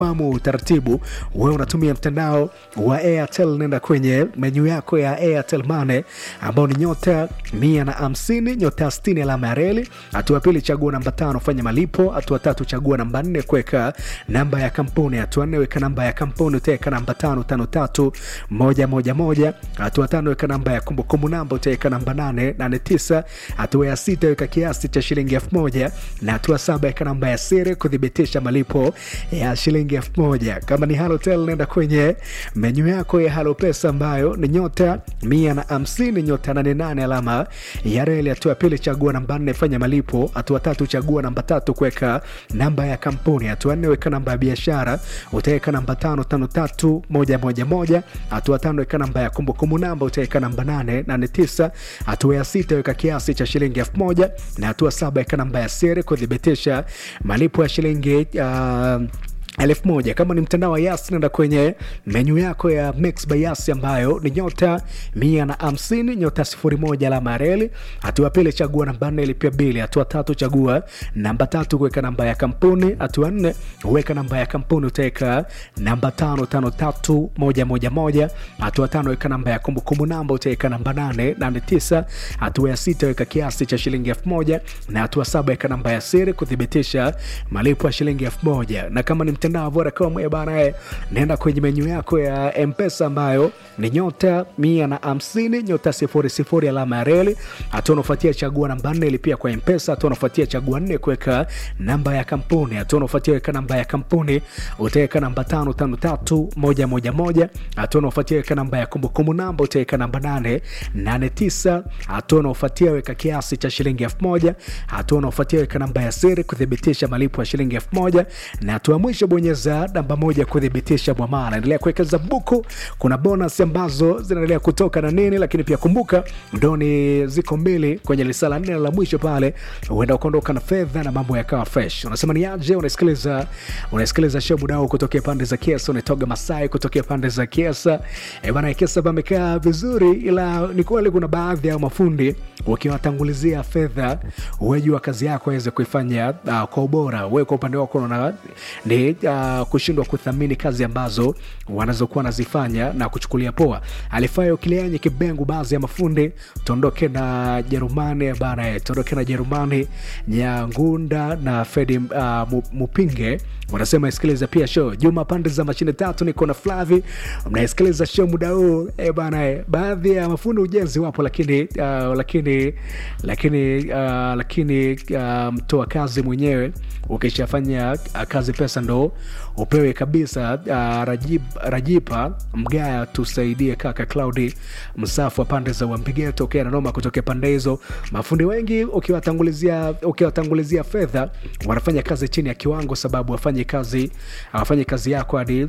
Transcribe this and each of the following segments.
fahamu utaratibu wewe unatumia mtandao wa airtel nenda kwenye menyu yako ya airtel mane ambao ni nyota mia na hamsini nyota stini alama ya reli hatua pili chagua namba tano fanya malipo hatua tatu chagua namba nne kuweka namba ya kampuni hatua nne weka namba ya kampuni utaweka namba tano tano tatu moja moja moja hatua tano weka namba ya kumbukumbu namba utaweka namba nane nane tisa hatua ya sita weka kiasi cha shilingi elfu moja na hatua saba weka namba ya siri kuthibitisha malipo ya shilingi elfu moja kama ni halotel nenda kwenye menyu yako ya halo pesa ambayo ni nyota mia na hamsini nyota nane nane alama ya reli hatua ya pili chagua namba nne fanya malipo hatua tatu chagua namba tatu kuweka namba ya kampuni hatua nne weka namba ya biashara utaweka namba tano tano tatu moja moja moja hatua tano weka namba ya kumbukumbu namba utaweka namba nane nane tisa hatua ya sita weka kiasi cha shilingi elfu moja na hatua saba weka namba ya siri kuthibitisha malipo ya shilingi uh, elfu moja kama ni mtandao wa yas nenda kwenye menyu yako ya mix by yas ambayo ni nyota mia na hamsini nyota sifuri moja alama ya reli hatua pili chagua namba nne ilipia bili hatua tatu chagua namba tatu kuweka namba ya kampuni hatua nne weka namba ya kampuni utaweka namba tano tano tatu moja moja moja hatua tano weka namba ya kumbukumbu namba utaweka namba nane nane tisa hatua ya sita weka kiasi cha shilingi elfu moja na hatua saba weka namba ya siri kuthibitisha malipo ya shilingi elfu moja na kama ni mtandao wa Vodacom eh bana, eh, nenda kwenye menyu yako ya Mpesa ambayo ni nyota mia na hamsini nyota sifuri sifuri alama ya reli. Hatua unafuatia chagua namba nne ilipia kwa Mpesa. Hatua unafuatia chagua nne kuweka namba ya kampuni. Hatua unafuatia weka namba ya kampuni, utaweka namba tano tano tatu moja moja moja. Hatua unafuatia weka namba ya kumbukumbu namba, utaweka namba nane nane tisa. Hatua unafuatia weka kiasi cha shilingi elfu moja. Hatua unafuatia weka namba ya siri kuthibitisha malipo ya shilingi elfu moja na hatua mwisho bonyeza namba moja kuthibitisha mwamala. Endelea kuwekeza buku, kuna bonus ambazo zinaendelea kutoka na nini, lakini pia kumbuka ndoni ziko mbili kwenye lisala nne la mwisho pale, huenda ukaondoka na fedha na mambo yakawa fresh. Unasema ni aje? Unasikiliza unasikiliza show muda huu kutokea pande za Kiesa, unatoga Masai kutokea pande za Kiesa. E bana, Kiesa pamekaa vizuri, ila ni kweli kuna baadhi ya mafundi wakiwatangulizia fedha, wejua kazi yako aweze kuifanya uh, kwa ubora. Wewe kwa upande wako unaona ni uh, kushindwa kuthamini kazi ambazo wanazokuwa wanazifanya na kuchukulia poa. Alifayo Kilianyi Kibengu, baadhi ya mafundi tuondoke na Jerumani bana, tuondoke na Jerumani Nyangunda na Fedi uh, Mupinge wanasema isikiliza pia show Juma pande za mashine tatu, niko na Flavi, mnaisikiliza show muda huu e bana e. Baadhi ya mafundi ujenzi wapo, lakini uh, lakini lakini uh, lakini uh, mtoa kazi mwenyewe ukishafanya uh, kazi pesa ndo upewe kabisa. Uh, Rajib, Rajipa Mgaya, tusaidie kaka Claudi Msafu wa pande za Wampigeto tokea Nanoma kutokea pande hizo. Mafundi wengi ukiwatangulizia ukiwatangulizia fedha wanafanya kazi chini ya kiwango, sababu wafanye kazi afanye kazi yako hadi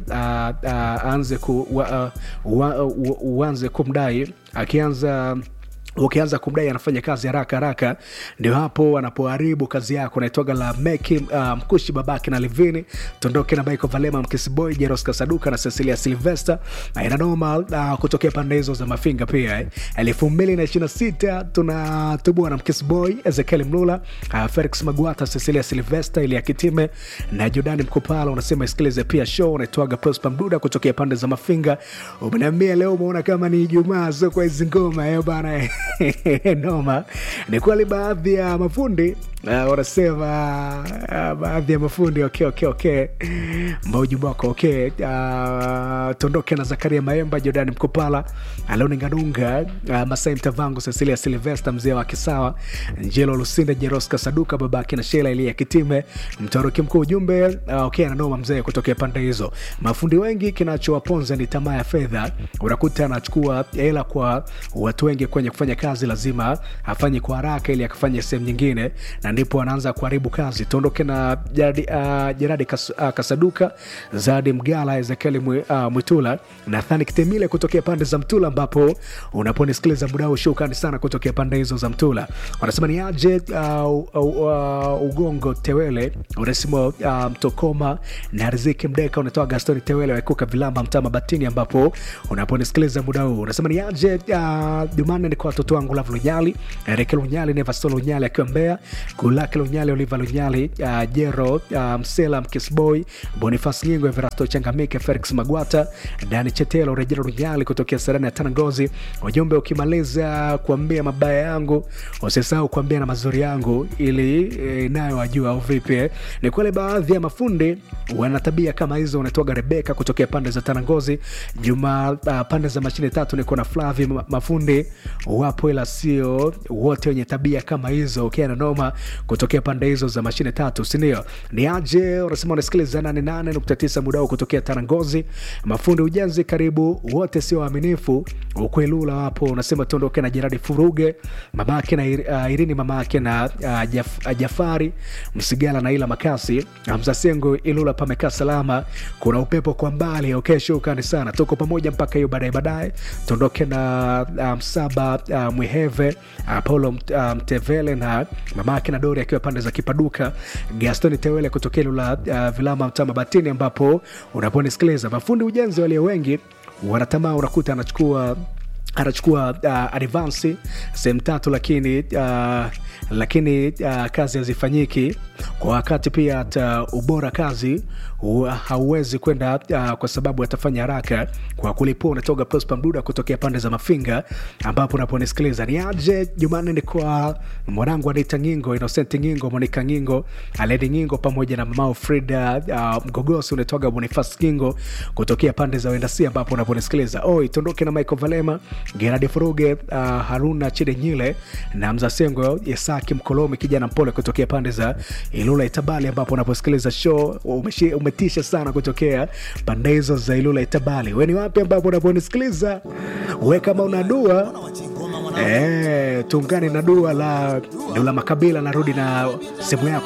aanze ku uanze kumdai akianza ukianza kumdai anafanya kazi haraka haraka, ndio hapo anapoharibu kazi yako. Naitwaga la meki uh, mkushi babake na Livini tondoke na Michael Valema Mkisiboy Jeros Kasaduka na Cecilia Silvester na inanoma uh, kutokea pande hizo za Mafinga pia eh. elfu mbili na ishirini na sita tunatubua na Mkisiboy Ezekiel Mlula uh, Felix Magwata Cecilia Silvester ili Kitime na Jordani Mkopala. Unasema isikilize pia show. Unaitwaga Prosper Mduda kutokea pande za Mafinga. Umeniambia leo umeona kama ni Ijumaa, so kwa hizi ngoma eh bana eh. noma. Ni kweli baadhi ya mafundi uh, wanasema uh, baadhi ya mafundi okay, okay, okay. Mbaujumbe wako okay. Uh, tondoke na Zakaria Maemba, Jordani Mkopala, Aloni Nganunga, uh, Masai Mtavangu, Cecilia Silvesta, mzee wa Kisawa, Njelo Lusinda, Jeroska Saduka, babake na Shela Elia Kitime, mtaruki mkuu. Ujumbe uh, okay, ananoma mzee kutokea pande hizo. Mafundi wengi kinachowaponza ni tamaa ya fedha. Unakuta anachukua hela kwa watu wengi kwenye kufanya kazi, lazima afanye kwa haraka ili akafanye sehemu nyingine, na ndipo anaanza kuharibu kazi. Tuondoke na Jeradi, uh, Jeradi Kas, uh, Kasaduka, Zadi Mgala, Ezekieli uh, Mwitula, Nathani Kitemile kutokea pande za Mtula, ambapo unaponisikiliza muda huu, shukrani sana kutokea pande hizo za Mtula. Wanasema ni aje uh, uh, uh, Ugongo Tewele, unasema uh, Mtokoma na Riziki Mdeka, unatoa Gastoni Tewele waikuka Vilamba, Mtama Batini, ambapo unaponisikiliza muda huu unasema ni aje uh, Jumanne ni kwa watoto wangu Lavu Lunyali, Ereke Lunyali, Nevasto Lunyali akiwa Mbeya, Gulake Lunyali, Oliva Lunyali, uh, Jero uh, Msela, Mkisboy, Bonifas Nyingo, Everasto Changamike, Felix Magwata, Dani Chetelo, Rejero Lunyali kutokea Serena ya Tanangozi. Ujumbe ukimaliza kuambia mabaya yangu usisahau kuambia na mazuri yangu ili e, nayo wajua au vipi eh? Ni kweli baadhi ya mafundi wana tabia kama hizo. Unatoga Rebeka kutokea pande za Tanangozi, Juma uh, pande za mashine tatu, niko na Flavi. Ma- Mafundi wapo ila sio wote wenye tabia kama hizo. Ukiana noma kutokea pande hizo za mashine tatu, sindio? Ni aje unasema unasikiliza 88.9 muda huu kutokea Tanangozi. Mafundi ujenzi karibu wote sio waaminifu, ukwelula wapo. Unasema tuondoke na Jeradi Furuge, mamake na Ir- uh, Irini, mamake na uh, Jaf, uh, Jafari Msigala na Ila Makasi Hamza Sengo Ilula pamekaa salama, kuna upepo kwa mbali. Okay, shukrani sana, tuko pamoja mpaka hiyo baadaye baadaye. Tuondoke na uh, Msaba uh, Mwiheve uh, Paulo Mt- uh, Mtevele na mamake na Dori akiwa pande za Kipaduka, Gastoni Tewele kutokea Ilula uh, Vilama Mtama Batini, ambapo unaponisikiliza mafundi ujenzi walio wengi wanatamaa, unakuta anachukua anachukua uh, advansi sehemu tatu lakini uh, lakini uh, kazi hazifanyiki kwa wakati pia hata ubora kazi hu- hauwezi kwenda uh, kwa sababu atafanya haraka kwa kulipua unatoga prosper mduda kutokea pande za mafinga ambapo unaponisikiliza ni aje jumanne ni kwa mwanangu anita ngingo innocent ngingo monika ngingo aledi ngingo pamoja na mamao frida uh, mgogosi unatoga bonifas ngingo kutokea pande za wendasi ambapo unaponisikiliza oi tondoke na michael valema geradi furuge uh, haruna chide nyile na mzasengo yesaki mkolomi kijana mpole kutokea pande za ilula itabali ambapo unaposikiliza show umeshi, umetisha sana kutokea pande hizo za ilula itabali we ni wapi ambapo unaponisikiliza we kama una dua Eh, tuungane na dua la Dula Makabila, narudi na sehemu yako